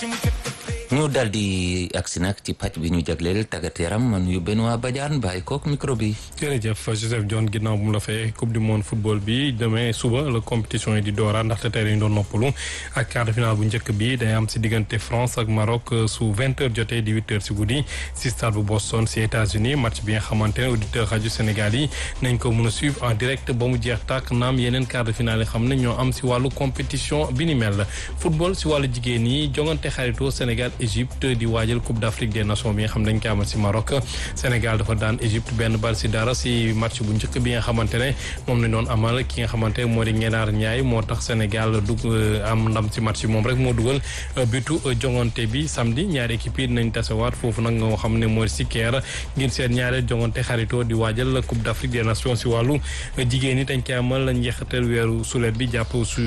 ñu daal di agsi nag ci pàcc bi ñu jagleel tàggat yaram man yu Benoît Badiane bàyyi kook micro bi. jërëjëf Joseph John ginnaaw bu mu la fay coupe du monde football bi demain suba la compétition yi di dooraa ndaxte tey dañu doon noppalu ak quart de finale bu njëkk bi day am si diggante France ak Maroc su vingt heures jotee di huit heures si guddi si stade bu Boston si États-Unis match bi nga xamante ne auditeur rajo Sénégal yi nañ ko mën a suivre en direct ba mu jeex tàkk naam yeneen quart de finale yi xam ne ñoo am si wàllu compétition bi ni mel football si wàllu jigéen yi jongante xaritoo Sénégal Égypte di waajal Coupe d'Afrique des Nations bi nga xam ne dañ koy amal si Maroc Sénégal dafa daan Égypte benn bal si dara si match bu njëkk bi nga xamante ne moom lañ doon amal ki nga xamante ne moo di Ngenaar Ñaay moo tax Sénégal dug am ndam si match bi moom rek moo dugal bitu jongante bi samedi ñaari équipe yi dinañ tasewaat foofu nag nga xam ne moo di si Caire ngir seen ñaari jongante xaritoo di waajal Coupe d'Afrique des Nations si wàllu jigéen ñi dañ koy amal njeexital weeru sulet bi jàpp su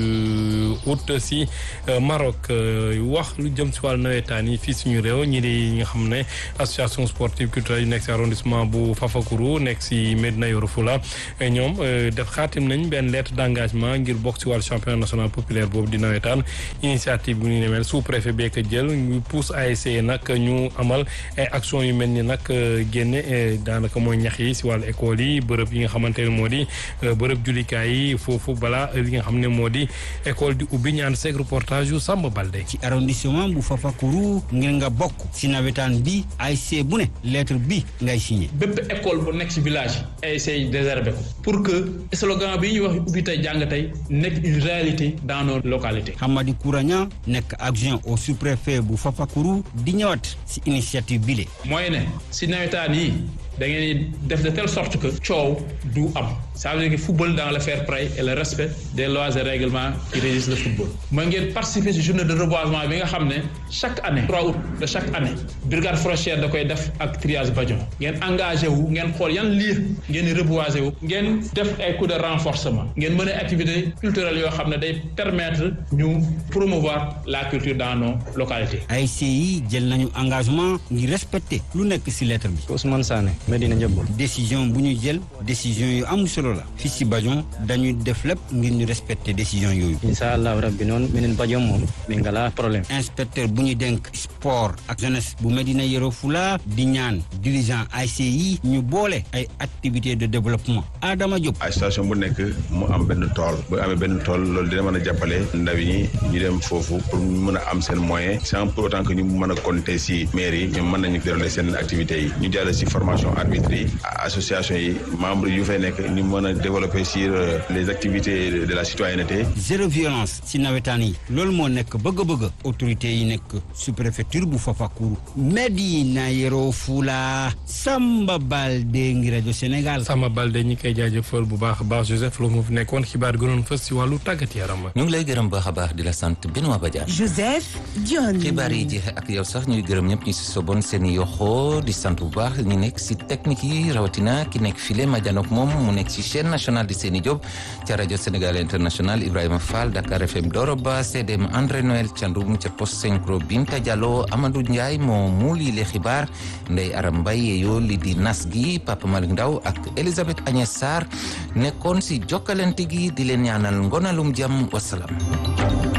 août si Maroc wax lu jëm si wàllu nawetaan yi fii suñu réew ñi di nga xam ne association sportive culturelle yi nekk si arrondissement bu Fafakuru nekk si Medina Yoro Fula ñoom def xaatim nañ benn lettre d'engagement ngir bokk si wàllu championnat national populaire boobu di nawetaan initiative bu ñu ne mel sous préfet bee ko jël ñu pousse ASC nag ñu amal ay action yu mel ni nag génne daanaka mooy ñax yi si wàllu école yi bërëb yi nga xamante ne moo di bërëb jullikaay yi foofu balaa li nga xam ne moo di école di ubbi ñaan seeg reportage yu Samba Balde ci arrondissement bu Fafakuru ngir nga bokk si nawetaan bi ASC bu ne lettre bi ngay signé. bépp école bu nekk si village ASC yi désherber ko pour que slogan bi ñuy wax ubbi tey jàng tey nekk une réalité dans nos localités. Hamadi Kouragna nekk adjoint au sous-préfet bu Fafakuru di ñëwaat si initiative bi le mooy ne si nawetaan yi da ngeen def de telle sorte que coow du am ça veut dire que football dans le fair play et le respect des lois et règlements qui régissent le football mooy ngeen participer si journée de reboisement bi nga xam ne chaque année 3 août de chaque année brigade forestière da koy def ak triage Badion ngeen engagé wu ngeen xool yan lieu ngeen di reboiser wu ngeen def ay coups de renforcement ngeen mën a activité culturelle yoo xam ne day permettre ñu promouvoir la culture dans nos localités. ASC yi jël nañu engagement ngir respecter lu nekk si lettre bi. Ousmane Sané Medina Ndiaboul. décision bu ñu jël décision yu am solo la fii si Badion dañuy def lépp ngir ñu respecter décision yooyu. incha allahu rabbi noonu minen Badion moom mi ngala problème. inspecteur bu ñu dénk sport ak jeunesse bu Medina Yoro Fula di ñaan dirigeant ASC yi ñu boole ay activités de développement Adama Diop. association bu nekk mu am benn tool bu amee benn tool loolu dina mën a jàppale ndaw yi ñu dem foofu pour ñu mën a am seen moyen sans pour autant que ñu mën a compter si maire yi ñoom mën nañu dérouler seen activités yi ñu jàll si formation arbitre yi association yi membres yu fay nekk ñu mën a développer sur les activités de la citoyenneté. zéro violence si nawetaan yi loolu moo nekk bëgg-bëgg autorités yi nekk sous-préfecture bu Fafakuru Medina Yoro Fula Samba Balde ngi rajo Sénégal. Samba Balde ñi koy jaajëfal bu baax a baax Joseph Lo mu fi nekkoon xibaar gënoon fës si wàllu tàggat yaram. ñu ngi lay gërëm baax a baax di la sant Benoît Badiane. Joseph Dione. xibaar yi jeexe ak yow sax ñuy gërëm ñëpp ñu si sobon seen yoxoo di sant bu baax ñu nekk si technique yi rawatina ki nekk file Madianok moom mu nekk si chaîne nationale di Seni Diop ca rajo Sénégal international Ibrahima Fall Dakar FM Doroba CDM André Noël Thiandoum ca post synchro Binta Diallo Amadou Ndiaye moo muuli le xibaar Ndey Aram Mbaye yoo li di nas gi Papa Malick Ndaw ak Elisabeth Agnès Sarr nekkoon si jokkalante gi di leen ñaanal ngonalum jàmm wasalaam